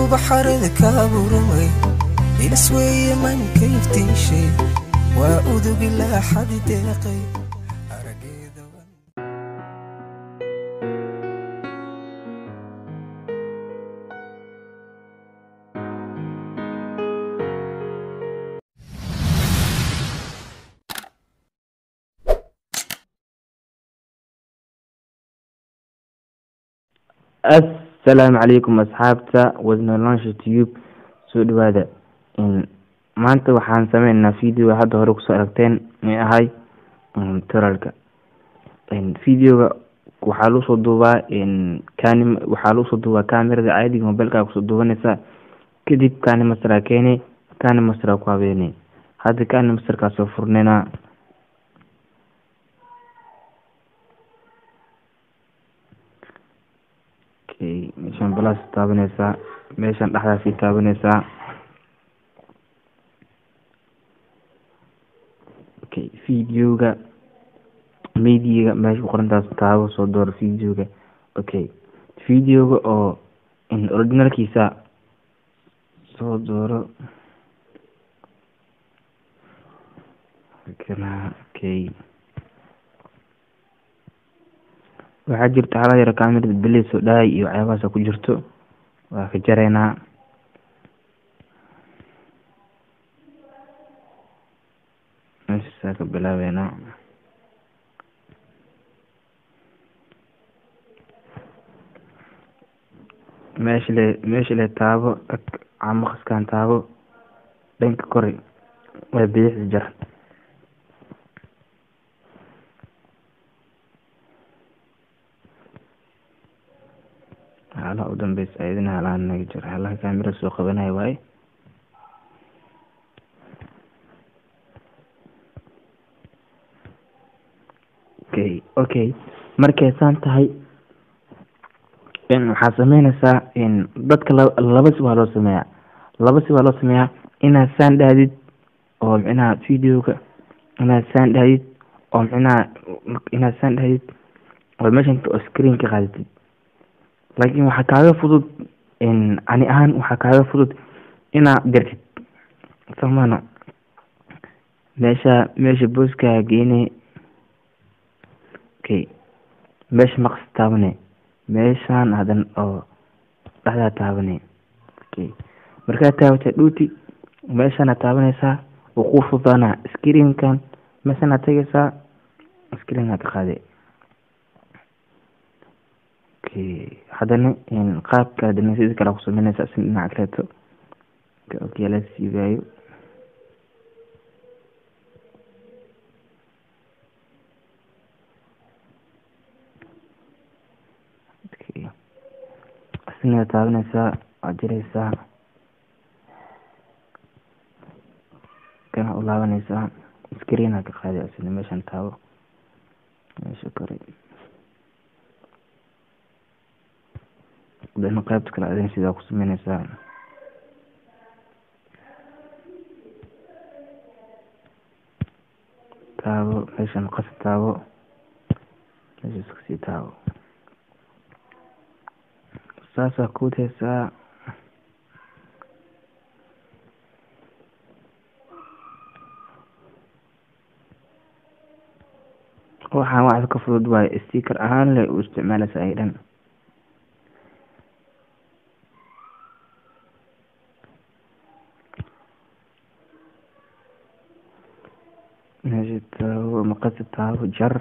ubaxarada ka abuuramay ilas weeye manka iftiishay waa udugi laaxadi deeqay arageeda wan- assalaamu calaykum asxaabta wadnolonsha tube soo dhawaada maanta waxaan sameynaa video hadda hore kusoo aragteen ee ahay turalka videoga waxaa lagu soo duubaa kani waxaa lagu soo duubaa kamerada caadiga mobilka kusoo duubanaysa kadib kani masteraa keene kani masteraa ku habeene hadda kani masterkaa soo furneynaa okay meeshaan balas taabanaysaa meeshaan dhexdaasii taabanaysaa okay videoga mediaga meesha ku qorantaas taabo soo dooro videoga okay videoga oo originalkiisa soo dooro kana okay waxaa jirta hala yaro kamerada beleys oo dhahay iyo waxyaabahaasa ku jirto waa ka jareynaa meeshaasaa ka bilaabeynaa meesha le meesha le taabo tag camaqaskan taabo dhanka kore waa bidixda jar halaha u dambeysa ayadana halaha naga jiro halaha kamerada soo qabanaya waaye okay okay markay saan tahay waxaa sameynaysaa dadka la- laba si waa loo sameeyaa laba si waa loo sameeyaa inaad saan dhahdid oo micnaha videoga inaad saan dhahdid oo micnaha inaad saan dhahdid oo meeshan oo screen ka qaadatid laakiin waxaa kaaga fudud ani ahaan waxaa kaaga fudud inaad dirtid samana meesha meesha booskaa geyne okay meesha maqas taabane meeshaan hadan oo dhexdaa taabane okay markaad taabatay dhuuti meeshaana taabanaysaa wuu kuu fududaanaa screenkan meeshaana tagaysaa screenka ka qaade okay haddana qaabka haddana sidii kale ku sameynaysaa si dhinaca kaleeto okay la siibaayo okay asina taabanaysaa waad jiraysaa kana u laabanaysaa screena ka qaadi asina meeshan taabo meesha kore hadana qaybta kale adin sidaa ku sameynaysaa taabo meeshan qas taabo meeshas kasii taabo saasaa kuudhaysaa waxaan wax ka fudud waaye sticker ahaan le u isticmaalaysa ay dhan meesha taabo maqasi taabo jar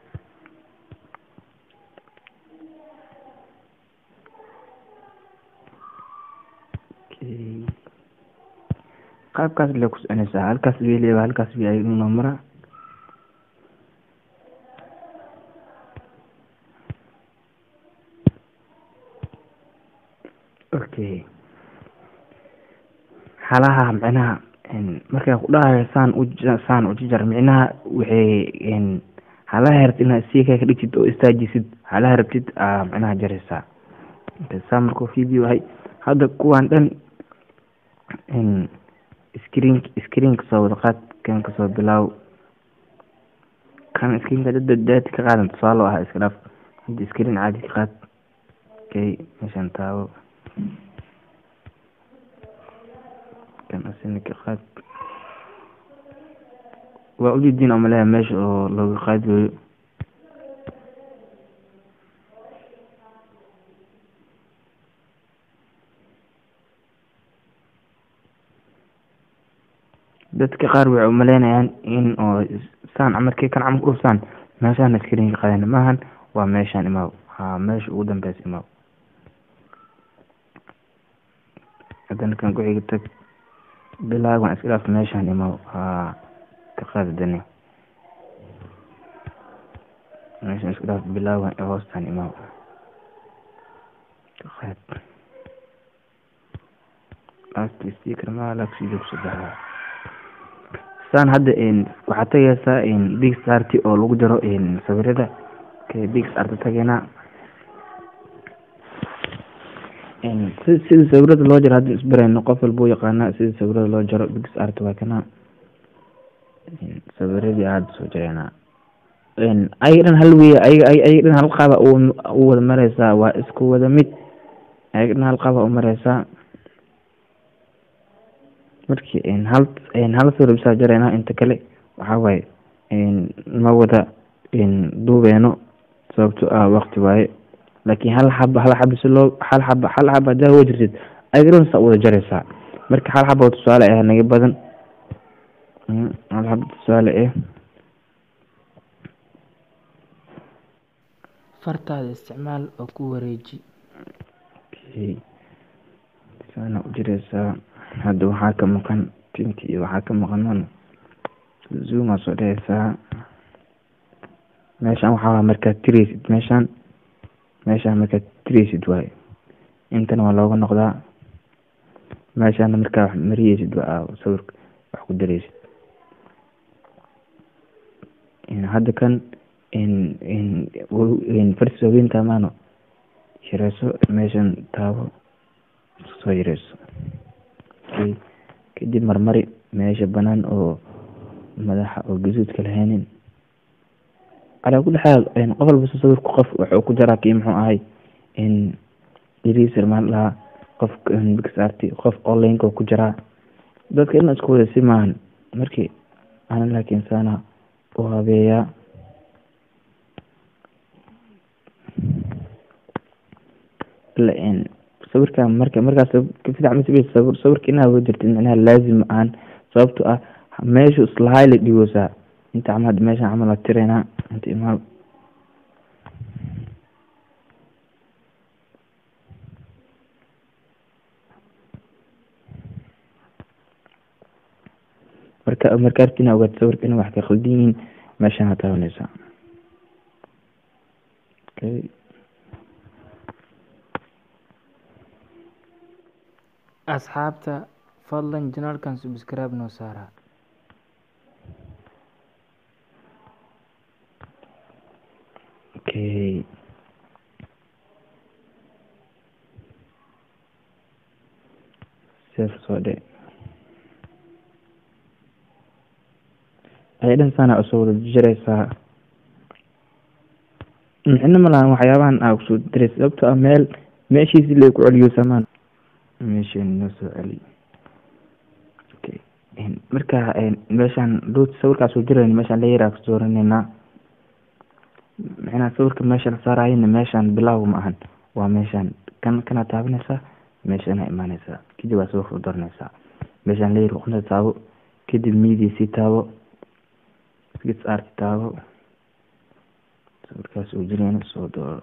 okay qaabkaas le ku soconaysaa halkaas weliba halkaas wi ayaduna mara okay halaha micnaha markay ku dhahayo saan u saan u jajar micnaha waxay halaha rabtid inaad sika ka dhigtid oo istaajisid halaha rabtid aa micnaha jaraysaa saa markuu video ahay hadda kuwaan dhan screen screen kasoo wada qaad kan kasoo bilaaw kan screenka dad daati ka qaadan tusaalo ah iska dhaaf hadda screen caadi ka qaad okay meeshan taabo kan asina ka qaad waa ujeediin umaleeya meesha oo looga qaadayo dadka qaar waxay umaleynayaan in oo saan markay kan camal udhufsaan meeshaan iskariin ka qaadana maahan waa meeshaan imaaw ha meesha ugu dambeysa imaaw haddana kan ku-xiga tag bilaagan iska dhaaf meeshaan imaaw ha ka qaadi dani meeshaan iska dhaaf bilaagan ee hoostaan imaaw ka qaad last sticker maa lagsii joogso baxaa saan hadda waxaad tagaysaa big sarti oo lagu jaro sawirada big sarta tageynaa si sida sawirada loo jaro hadda isbarayno qof walba u yaqaanaa sida sawirada loo jaro big sart waa kana sawiradii aada soo jareynaa ayaga dhan hal wey ayaga ayaga dhan hal qaaba u wada mareysaa waa isku wada mid ayaga dhan hal qaaba u mareysaa marki hal hal sawir bisaa jareynaa inta kale waxaa waaye ma wada duubeeno sababto ah waqti waaye laakiin hal xaba hal xaba si loo hal xaba hal xaba hadaa wa jirtid ayadhan saa wada jareysaa marka hal xaba tusaale ah naga badan hal xaba tusaale ah fartaada isticmaal oo ku wareeji saana u jireysaa hadda waxaa ka maqan tinti iyo waxaa ka maqan man zooma soo dheheysaa meeshaan waxaa waa markaad tireysid meeshaan meeshaan markaad tireysid waaye intana waa looga noqdaa meeshaana markaa wax mariyeysid waa sawirka wax ku dareysid hadda kan farsi haweenta maano yareyso meeshan taabo soo yareyso kadib marmari meesha banaan oo madaxa oo gaduudka lahaynin calaa kulli xaal qof walba sawirku qof wuxuu ku jaraa kii muxuu ahay iriser maan lahaa qof bixarti qof onlineka ku jiraa dadka in isku wada si maahan markii ana laakiin saana u habeeyaa sawirka marka markaas kafidac masabey sawir sawirka inaad wa jirtid micnaha laazim aan sababto ah meeshu islahay la dhiwoosaa inta camal meeshan camal waa tireynaa inta imaal marka marka arti ina ogaad sawirka ina wax ka khaldan yihiin meeshaan ha taabaneysaa okay asxaabta fadlan janaalkan subscribe noo saara okay sef soo dhe ay dhan saana usoo wada jireysaa micno ma lahan waxyaabahan aa kusoo direysa sababto ah meel meeshiisi la ku celiyo samaan meeshan noo soo celi okay marka meeshaan dood sawirkaas soo jirayn meeshaan layaraa kasoo dooraneynaa micnaha sawirka meesha la saarayana meeshaan bilaaw ma ahan waa meeshaan kan kana taabanaysaa meeshana imaaneysaa kadib waa sawirka u dooraneysaa meeshaan layar uqnada taabo kadib midiisii taabo skits art taabo sawirkaas uu jirayna soo dooro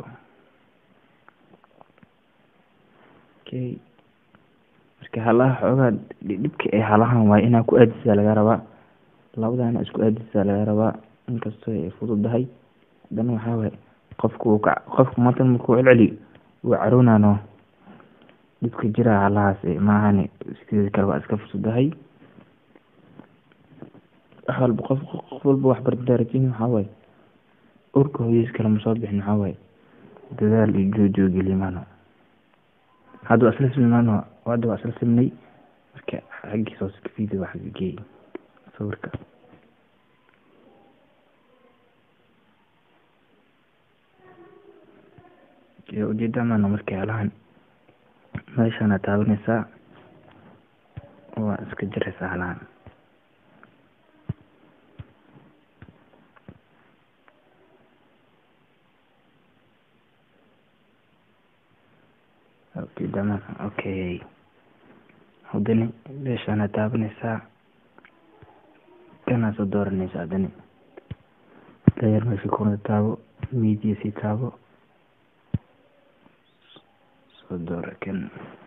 okay marka halaha xoogaa dhibka ee halahan waaye inaa ku aadisaa laga rabaa labadana isku aadisaa laga rabaa inkastoo ay fududahay haddana waxaa waaye qofku uu ka qofku matan markuu celceli uu caroonano dhibka jira halahaas maahani sideeda kale waa iska fududahay wax walba qof qof walba wax bardarajin waxaa waaye urka hooyadiis kale ma soo bixin waxaa waaye dadaal iyo joojoo gelimaano hadda waa isla simnaano hadda waa isla simnay marka xaggiisa hoose kafiida waa xagga geey sawirka ujeeda maana marka halahan meeshana taabaneysaa waa iska jiraysaa halaan okay dama okay haddani meeshaana taabanaysaa kanaa soo dooranaysaa haddani dayar meesha kuna taabo media sii taabo soo doora kan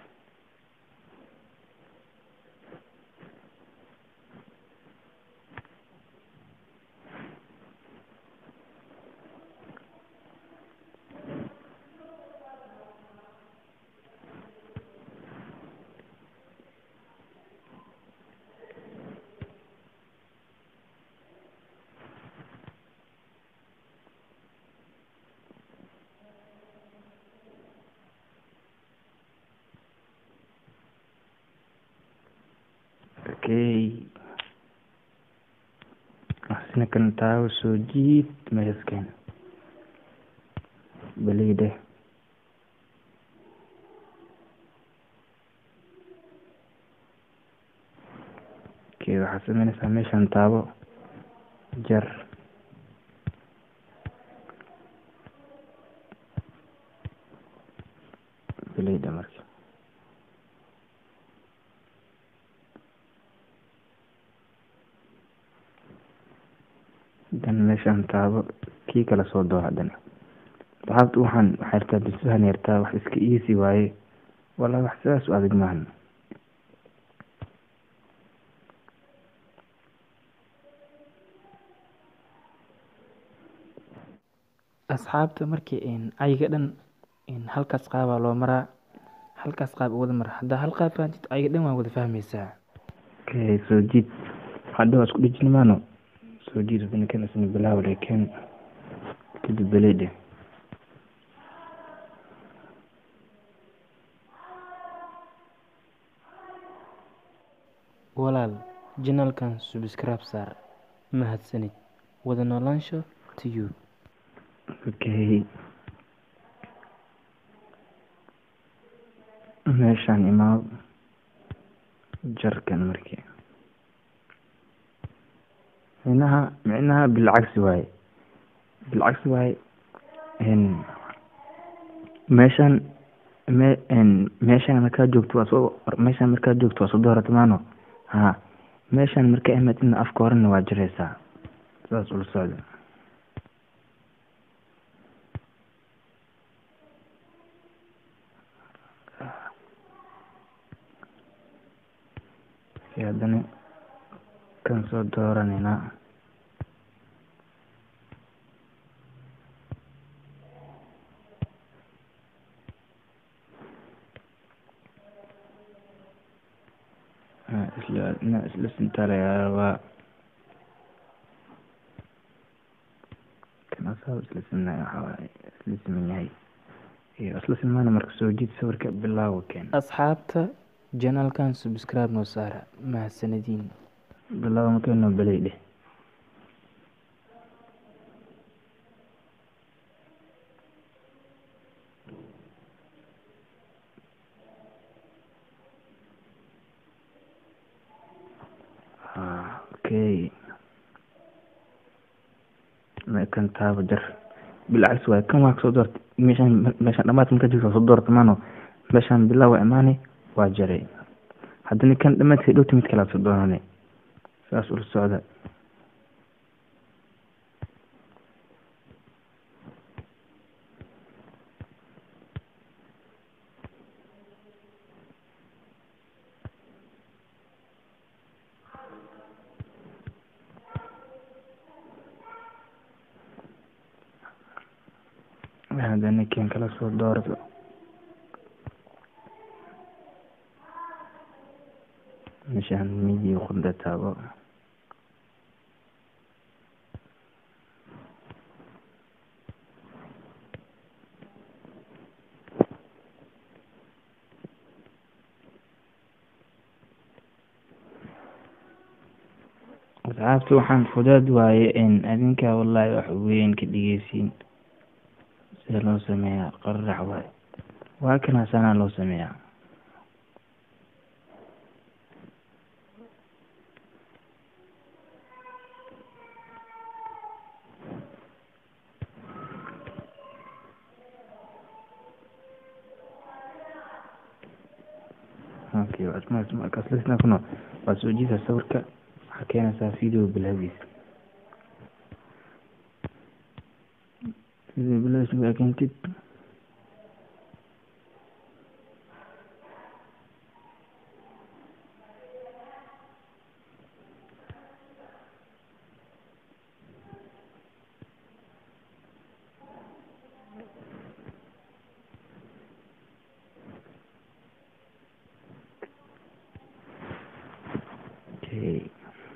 okay asina kan taabo soo jiid meeshas keen balide okay waxaad sameynaysaa meeshan taabo jar balida marka dan meeshaan taabo kii kala soo doo haddana saxaabta waxaan waxay yartaa bisbahan yartaa wax iska iisi waaye walaa wax sidaas u adag maahan asxaabta markii een ayaga dhan een halkaas qaabaa loo maraa halkaas qaab u wada mara haddaa hal qaab fahamtid ayaga dhan waa wada fahmaysaa okay soo jiid hadda waa isku dhejini maano soo jiid haddana kan isna bilaaw laakiin kadib belede walaal janalkan subscribe saar mahadsanid wada noolaansho to you okay meeshaan imaad jarkan markii micnaha micnaha bilcagsi waaye bilcagsi waaye n meeshaan me n meeshaan markaa joogto waa soo meeshaan markaa joogto waa soo doorata maano ha meeshaan markaa imaadina afka horena waa jiraysaa sidaas ula socda haddana kan soo dooranayna isla na isla sintaalayaa rabaa kan asaab isla simnay waxaa waaye isla siman yahay iyo isla simaana marka soo jiid sawirka bilaawa keen asxaabta janalkan subscribe noo saara mahadsanadiin bilaawa makeenoo belay dheh okay kan taaba jar bilcagsi waaye kan waa kasoo doorta meeshaan meeshaan dhamaadka markaa jirta waa soo doorta maano meeshaan bilaa waa imaani waa jaray haddana kan dhamaadka dhowta mid kale aad soo doonane saas ula socda haddana kan kala soo doorto meeshaan midii qunda taabo asxaabta waxaan fudaad waaye in adinka wallaahi wax weyn ka dhigeysiin sida loo sameeyaa qararax waaye waa kana saanaa loo sameeyaa okay asmaas markaas lisna kuno waa soo jiida sawirka waxaa keenaysaa video bilaagiisa video bilaagiisa markaa keentid okay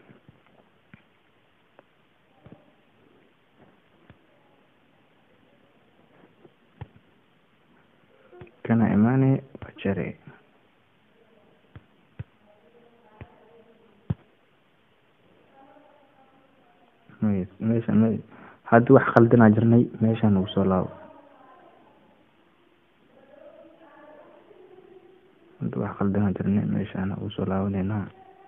kana imaane waa jare Mes- meesha me haddii wax khaldanaa jirnay meeshaan ugu soo laabo haddii wax khaldanaa jirnay meeshaan ugu soo laabaneynaa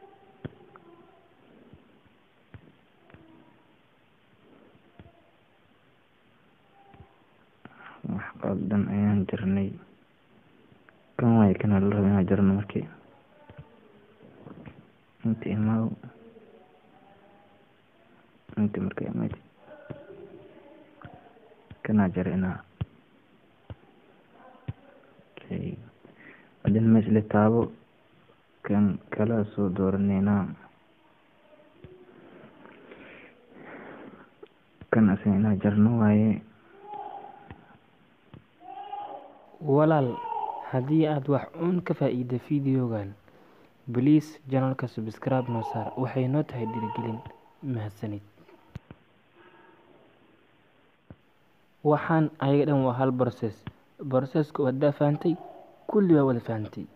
wax qaldan ayaan jirnay kan waay kana la raba inaan jirno markii inta imaaw inta marka imayd kanaa jara inaa okay haddana meesha la taabo kan kala soo dooraneynaa kan asaga inaa jarno waaye walaal haddii aad wax uun ka faa'iida fideogan bliis janalka subscribe noo saar waxay noo tahay dhiirigelin mahadsanid waxaan ayaga dhan waa hal broses broseska wadaa fahantay kulli waa wada fahantay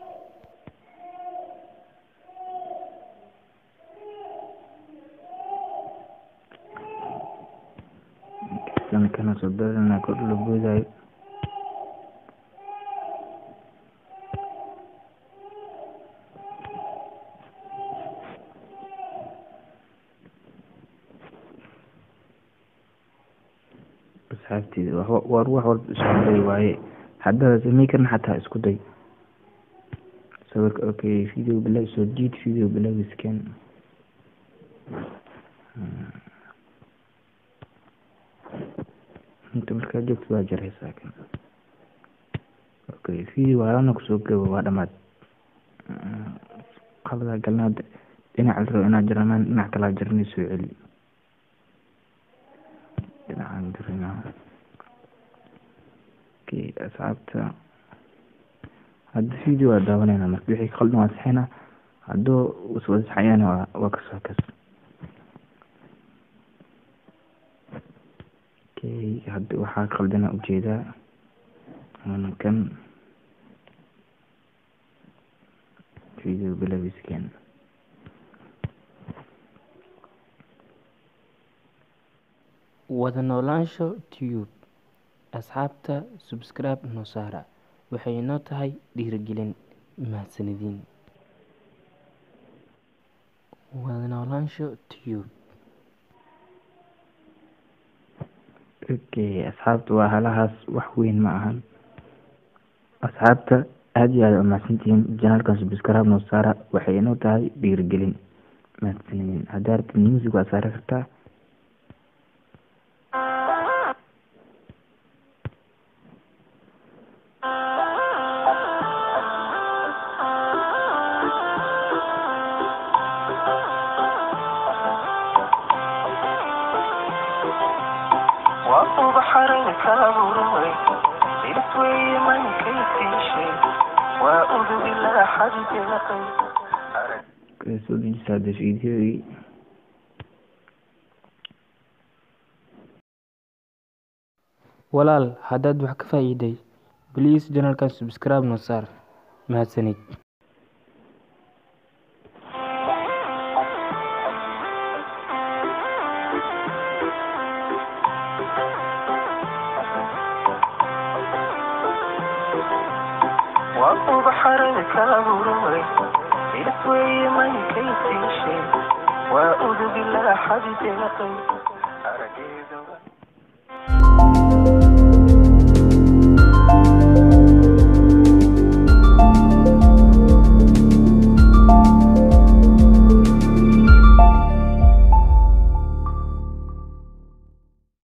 kan kana soo dooranaa kor la boodaayo asxaabteeda wa- war wax walba isku day waaye haddaad samey karna xataa isku day sawirka okay video bilaag soo jiid video bilaagiskan inta markaa joogto waa jaraysaa kan okay video waalana kusoo gabo waa dhamaad qalada galnaad dhinac la rabo inaad jaramaan dhinac kalaa jarnay soo celi dhinacaan jarinaa okay asxaabta hadda video waa daawanayna marka wixii khaldan waa saxina hadduu iswada saxayana waa waa kasoo kas okay hadda waxaa khaldana ujeedaa waana kan video bilaagiskan wada noolaansho tube asxaabta subscribe noo saara waxay noo tahay dhiirigelin mahadsanidin wada noolaansho tube okay asxaabta waa halahaas wax weyn ma ahan asxaabta aada iyo aada umahadsantihiin janaalkan subscribe noo saara waxay inoo tahay dhiirigelin mahadsanidin haddaa rabtid music waa saari kartaa وأطوب حرك أبوي إسوي من كيف شيء وأعوذ بالله حد لقي Okay, soo dejisaa hadda videogii walaal haddaad wax ka faa'iiday bliis janalkan subscribe noo saar mahadsanid وأطوب حرك أبوي إسوي من كيف شيء وأعوذ بالله حد لقي